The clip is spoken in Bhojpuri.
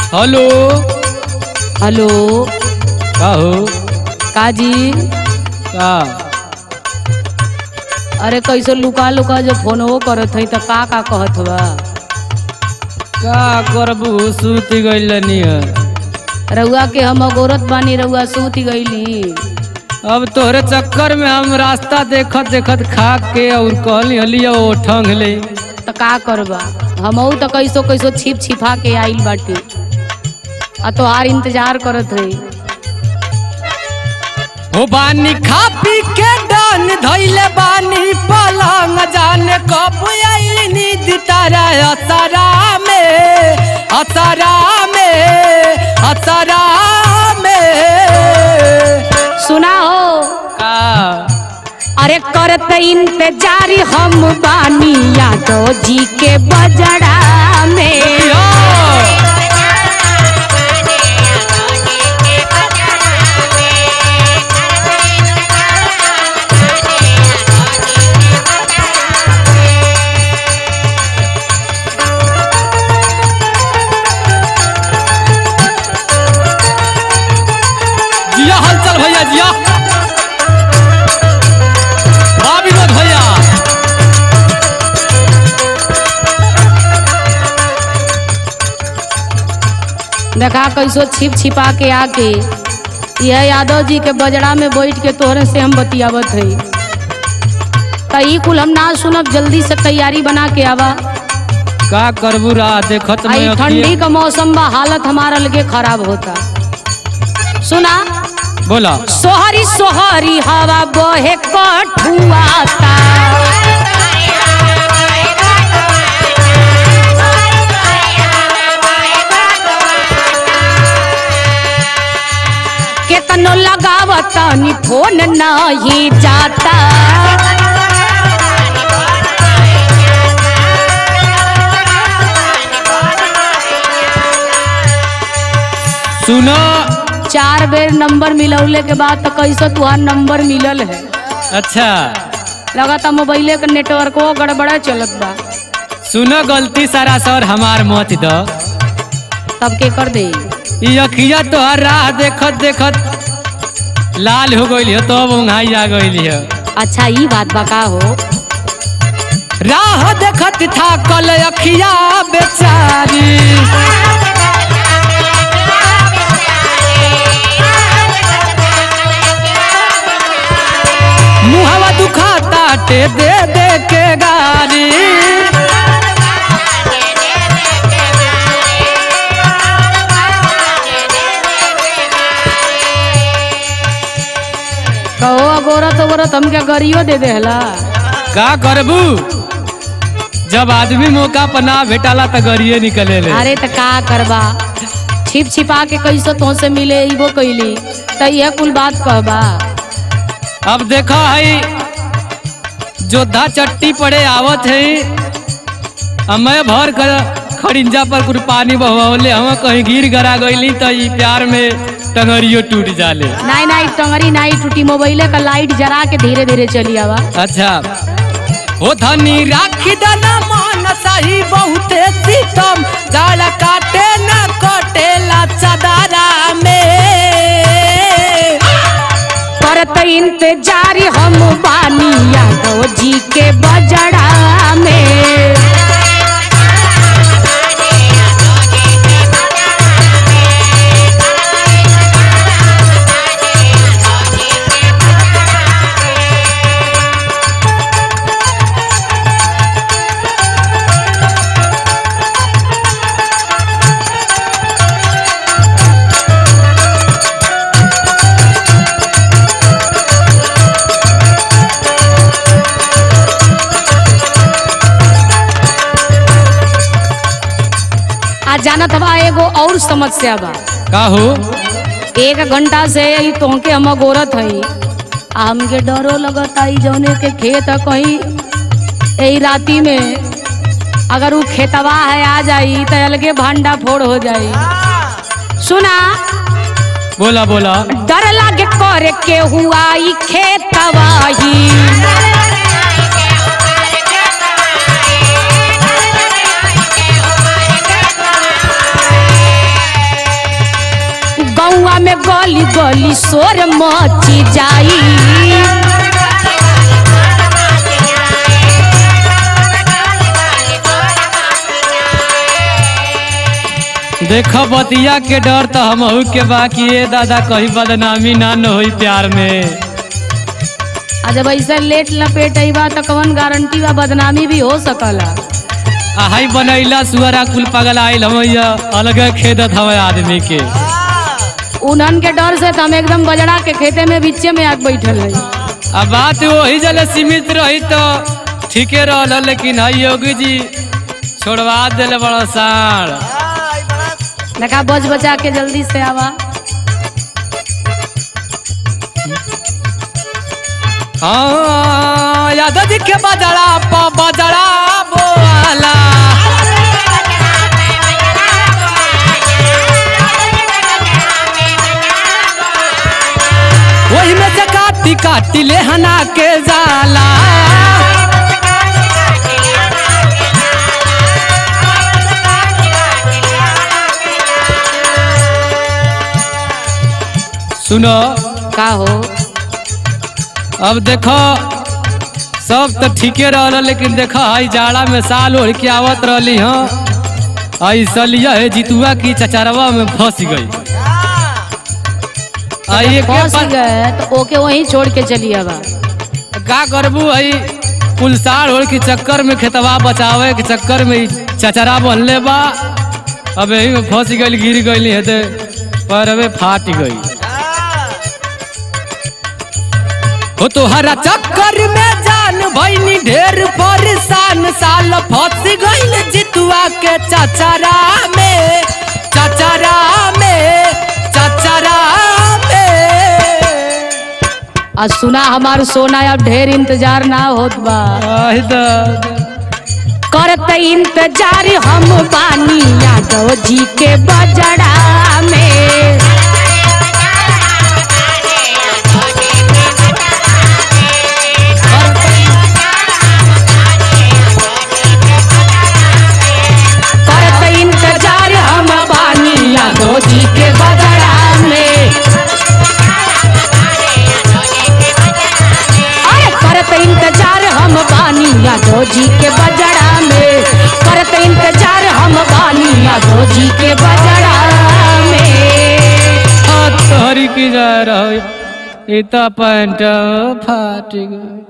हेलो हेलो का हो काजी का अरे कैसे लुका लुका जो फोन वो करत हई त का का कहत बा का करबू सूत गइल नियर रउआ के हम अगोरत बानी रउआ सूत गईली अब तोहरे चक्कर में हम रास्ता देखत देखत खा के और कहली हलिया ओ ठंग ले त का करबा हमहू त कैसो कैसो छिप छिपा के आइल बाटी आ तोहार इंतजार करत हई हो बानी खा पी के डान धइले बानी पलंग जाने कब आई नींद तारा असरा में असरा में असरा में सुना हो का अरे करत इंतजार हम बानी यादव जी के बजड़ा में यो! जिया हलचल भैया जिया हाँ विनोद भैया देखा कैसो छिप छिपा के आके यह यादव जी के बजड़ा में बैठ के तोहरे से हम बतियावत हई त ई कुल हम ना सुनब जल्दी से तैयारी बना के आवा का करबू रहा देखत में आई अखिए- ठंडी का मौसम बा हालत हमारा लगे खराब होता सुना बोला सोहरी सोहरी हवा बहे कठुआता केतनो लगावत नी फोन नहीं जाता सुनो चार बेर नंबर मिलौले के बाद तो कैसे तुहार नंबर मिलल है अच्छा लगाता मोबाइले के नेटवर्को गड़बड़ा चलत बा सुनो गलती सारा सर हमार मत द तब के कर दे ई अखिया तोहर राह देखत देखत लाल हो गइल हो तब उंघाई आ गइल हो अच्छा ई बात बा का हो राह देखत था कल अखिया बेचारी मुहवा दुखाता टे दे दे के गारी कहो अगोरत अगोरत हमके गरियो दे देहला का करबू जब आदमी मौका पर ना भेटाला त गरिए निकले ले अरे त का करबा छिप छिपा के कैसे तो से मिले इबो कैली त यह कुल बात कहबा अब देखो है जोधा चट्टी पड़े आवत है हमें भर कर खड़िंजा पर कुछ पानी बहवले हम कहीं गिर गरा गईली तो ई प्यार में टंगरियो टूट जाले नाई नाई टंगरी नाई टूटी मोबाइले का लाइट जरा के धीरे धीरे चली आवा अच्छा ओ धनी राखी दना मान सही बहुते सीतम जाड़ काटे न कटेला चदारा में करत इंतजार हम बानी यादव जी के बजड़ा में आ जानत बा एगो और समस्या बा का हो एक घंटा से ई तोहके हम गोरत हई आ हमके डरो लगत आई जौने के खेत है कहीं यही राती में अगर वो खेतवा है आ जाई तो अलगे भांडा फोड़ हो जाई सुना बोला बोला डर लागे करे के हुआ ई खेतवा ही में गली गली शोर मची जाई देख बतिया के डर तो हमहू के बाकी ये दादा कहीं बदनामी ना न होई प्यार में आ जब ऐसा लेट लपेट बा तो कवन गारंटी बा बदनामी भी हो सकला आहाई बनैला सुअरा कुल पगल आइल हम अलग खेदत हवे आदमी के उन्हन के डर से तो हम एकदम बजड़ा के खेते में बीचे में आग बैठल है अब बात वही जले सीमित रही तो ठीके रहल लेकिन हई योगी जी छोड़वा दिले बड़ा साढ़ देखा बच बचा के जल्दी से आवा हाँ यादव जी के बजड़ा प बजड़ा बोला वही में से काटी काटी ले हना के जाला सुनो का हो अब देखो सब तो ठीके रहल लेकिन देखो हई जाड़ा में साल ओढ़ के आवत रहली हाँ आई सलिया है जितुआ की चचरवा में फंस गई आई एक फंस गए तो ओके वहीं छोड़ के चली आवा का करबू हई पुलसार ओढ़ के चक्कर में खेतवा बचावे के चक्कर में ई चचरा बनले बा अब यही में फंस गई गिर गई है पैरवे फाट गई हो तोहरा चक्कर में जान भैनी ढेर परेशान साल फंस गईल जितुआ के चचरा में चचरा में चचरा में आ सुना हमार सोना अब ढेर इंतजार ना होत बा आहि दा करत इंतजार हम बानी यादव जी के बजड़ा में करत इंतजार हम बानी यादव जी के बजड़ा में अरे करत इंतजार हम बानी यादव जी के बजड़ा में करत इंतजार हम बानी यादव जी के बजड़ा में तोहरी की जा रहो ई तो पैंट फाट गई